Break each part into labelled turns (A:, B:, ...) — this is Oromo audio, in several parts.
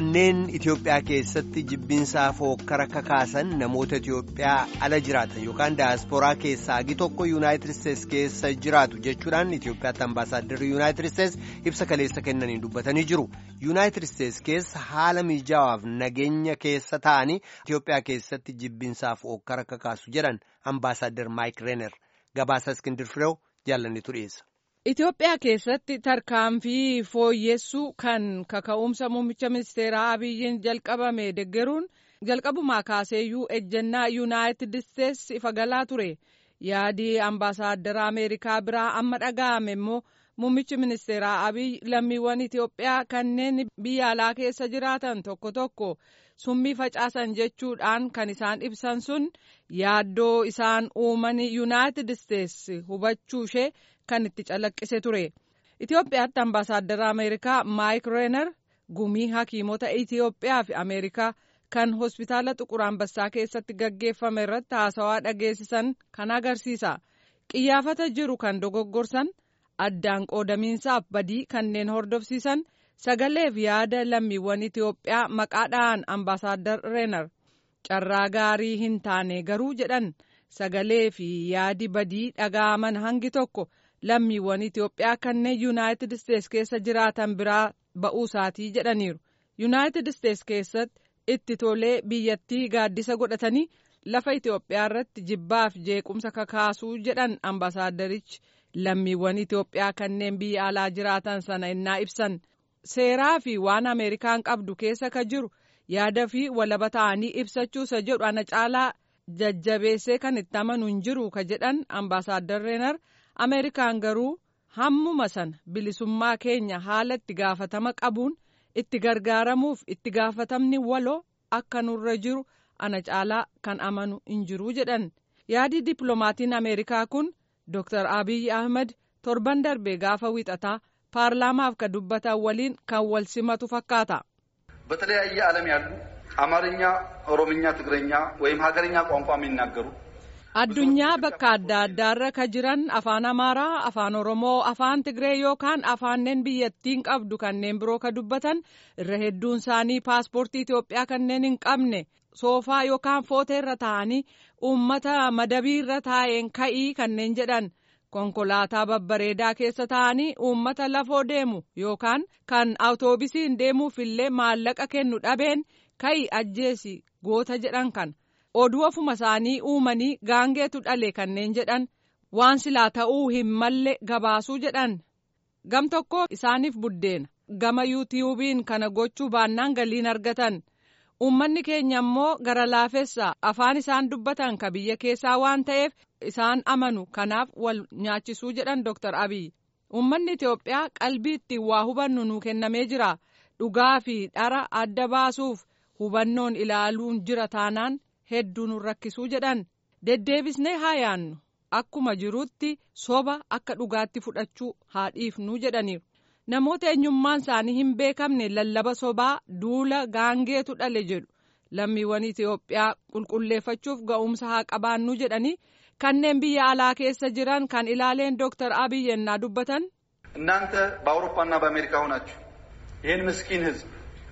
A: kanneen Itoophiyaa keessatti jibbinsaa fookkara kakaasan namoota Itoophiyaa ala jiraatan yookaan daayaspooraa keessaa hagi tokko yuunaayitid isteetsi keessa jiraatu jechuudhaan Itoophiyaatti ambaasaaddarri yuunaayitid isteetsi ibsa kaleessa kennaniin dubbatanii jiru. yuunaayitid isteetsi keessa haala miijaawaaf nageenya keessa ta'anii Itoophiyaa keessatti jibbinsaa fookkara kakaasu jedhan ambaasaadder Maayik Reener gabaasa Iskindir Fireew jaallannitu dhiyeessa.
B: Itoophiyaa keessatti tarkaanfii fooyyessuu kan kaka'umsa muummicha ministeeraa Abiyyiin jalqabame deggeruun jalqabumaa kaaseeyyuu ejjennaa yuunaayitid isteetsi ifa galaa ture. Yaadii ambaasaaddara Ameerikaa biraa amma dhaga'ame immoo muummichi ministeeraa Abiyyi lammiiwwan Itoophiyaa kanneen biyya alaa keessa jiraatan tokko tokko summii facaasan jechuudhaan kan isaan ibsan sun yaaddoo isaan uuman yuunaayitid isteetsi hubachuu ishee kan itti calaqqise ture. Itoophiyaatti ambaasaadara Ameerikaa Maayik Reener gumii hakiimota Itoophiyaa fi Ameerikaa kan hospitaala Xuqur Ambassaa keessatti gaggeeffame irratti haasawaa dhageessisan kan agarsiisa. Qiyyaafata jiru kan dogoggorsan addaan qoodamiinsaaf badii kanneen hordofsiisan sagaleef yaada lammiiwwan Itoophiyaa maqaadhaan ambaasaadar Reener carraa gaarii hin taane garuu jedhan sagalee fi yaadi badii dhaga'aman hangi tokko. lammiiwwan Itoophiyaa kanneen yuunaayitid isteetsi keessa jiraatan biraa ba'uu isaatii jedhaniiru. yuunaayitid isteetsi keessatti itti tolee biyyattii gaaddisa godhatanii lafa Itoophiyaa irratti jibbaaf jeequmsa kakaasuu jedhan ambaasaaddarichi lammiiwwan Itoophiyaa kanneen biyya alaa jiraatan sana innaa ibsan. seeraa fi waan Ameerikaan qabdu keessa ka jiru yaada fi walaba ta'anii ibsachuusa jedhu ana caalaa jajjabeessee kan itti amanu hin jiru ka jedhan ambaasaaddar Reenar. Ameerikaan garuu hammuma sana bilisummaa keenya haala itti gaafatama qabuun itti gargaaramuuf itti gaafatamni waloo akka nurra jiru ana caalaa kan amanu hin jiru jedhan yaadi dippiloomatiin Ameerikaa kun Dr. Abiy Ahmed torban darbe gaafa wixataa paarlaamaaf ka dubbatan waliin kan wal simatu fakkaata.
C: በተለያየ ዓለም ያሉ አማርኛ፣ ኦሮምኛ፣ ትግረኛ ወይም ሀገርኛ ቋንቋ የሚናገሩ
B: addunyaa bakka adda addaarra ka jiran afaan amaaraa afaan oromoo afaan tigree yookaan afaanneen biyyattiin qabdu kanneen biroo ka dubbatan irra hedduun isaanii paaspoortii itiyoophiyaa kanneen hin qabne soofaa yookaan footeerra taa'anii uummata madabiirra taa'een ka'ii kanneen jedhan konkolaataa babbareedaa keessa taa'anii uummata lafoo deemu yookaan kan awutoobisiin deemuuf illee maallaqa kennu dhabeen ka'ii ajjeesi goota jedhan kan. oduu ofuma isaanii uumanii gaangeetu dhale kanneen jedhan waan silaa ta'uu hin malle gabaasuu jedhan gam tokko isaaniif buddeena gama yuutiyuubiin kana gochuu baannaan galiin argatan uummanni keenya immoo gara laafessa afaan isaan dubbatan ka biyya keessaa waan ta'eef isaan amanu kanaaf wal nyaachisuu jedhan Dr. Abiy uummanni Itoophiyaa qalbii ittiin waa hubannu nuu kennamee jira dhugaa fi dhara adda baasuuf hubannoon ilaaluun jira taanaan. hedduu nu rakkisuu jedhan deddeebisnee haa yaannu akkuma jirutti soba akka dhugaatti fudhachuu haa dhiifnu jedhaniiru namoota eenyummaan isaanii hin beekamne lallaba sobaa duula gaangeetu dhale jedhu lammiiwwan Itoophiyaa qulqulleeffachuuf ga'umsa haa qabaannu jedhanii kanneen biyya alaa keessa jiran kan ilaaleen Dr. Abiy yennaa dubbatan.
C: እናንተ በአውሮፓና በአሜሪካ ሆናችሁ ይህን ምስኪን ህዝብ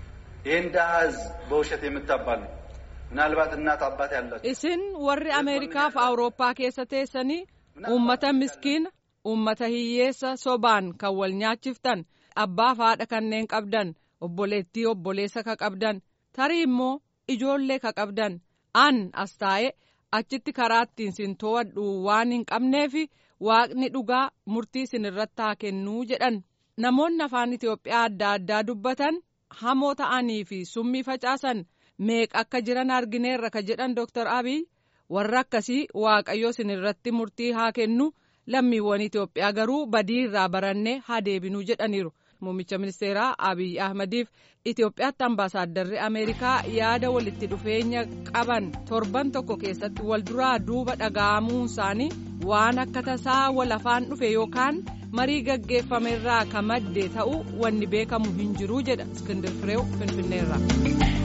C: ይህን ድሃ ህዝብ በውሸት የምታባሉ ምናልባት እናት አባት ያላችሁ
B: isin warri ameerikaaf awurooppaa keessa teessanii uummata miskiina uummata hiyyeessa sobaan kan wal nyaachiftan abbaaf haadha kanneen qabdan obboleettii obboleessa ka qabdan tarii immoo ijoollee ka qabdan an as taa'e achitti karaa ittiin sin to'adhu waan hin qabneefi waaqni dhugaa murtii isin irratti haa kennuu jedhan namoonni afaan itiyoophiyaa adda addaa dubbatan hamoo ta'anii fi summii facaasan. meeqa akka jiran argineerra ka jedhan Dr. Abiy warra akkasii waaqayyo isin irratti murtii haa kennu lammiiwwan Itoophiyaa garuu badii irraa barannee haa deebinuu jedhaniiru. Muummicha ministeeraa Abiy Ahmadiif Itoophiyaatti ambaasaaddarri Ameerikaa yaada walitti dhufeenya qaban torban tokko keessatti wal duraa duuba dhaga'amuun isaanii waan akka tasaa wal afaan dhufe yookaan marii gaggeeffamerraa ka madde ta'uu wanni beekamu hin jiru jedha Iskindir Fireew Finfinneerra.